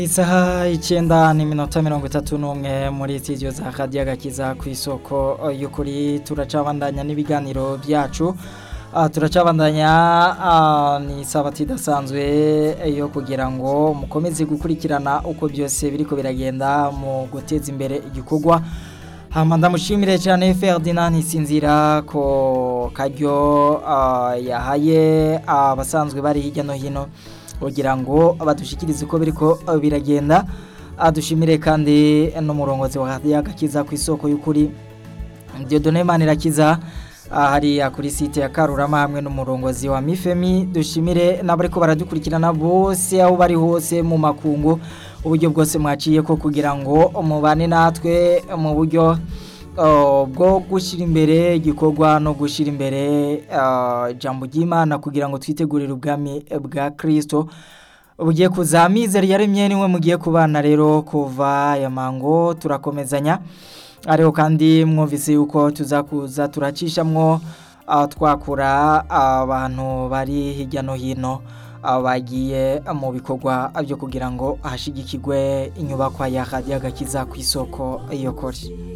Isaha icyenda n'iminota mirongo itatu n'umwe muri studio za radiyo agakiza ku isoko y'ukuri turacabandanya n'ibiganiro byacu Ah, turacabandanya ah, ni sabati idasanzwe yo kugira ngo mukomeze gukurikirana uko byose biriko biragenda mu guteza imbere igikorwa hama ndamushimire cyane Ferdinand Ntisinzira ko karyo ah, yahaye abasanzwe bari hirya no hino kugira ngo badushikirize uko biriko biragenda adushimire kandi n'umurongozi wa radiyo agakiza ku isoko y'ukuri Dieudonne Manirakiza hariya kuri site ya Karurama hamwe n'umurongozi wa Mifemi dushimire n'abariko baradukurikirana bose aho bari hose mu makungu uburyo bwose mwaciye ko kugira ngo mubane natwe mu buryo uh, bwo gushyira imbere igikorwa no gushyira imbere uh, ijambo ry'Imana kugira ngo twitegurire ubwami bwa Kristo bugiye kuza mizero yaremye niwe mugiye kubana rero kuva ya mango turakomezanya ariho kandi mwumvise yuko tuzakuza turacishamwo uh, twakura abantu bari hirya no hino uh, bagiye mu bikorwa byo kugira ngo hashigikirwe inyubakwa ya radiyo agakiza ku isoko iyo kore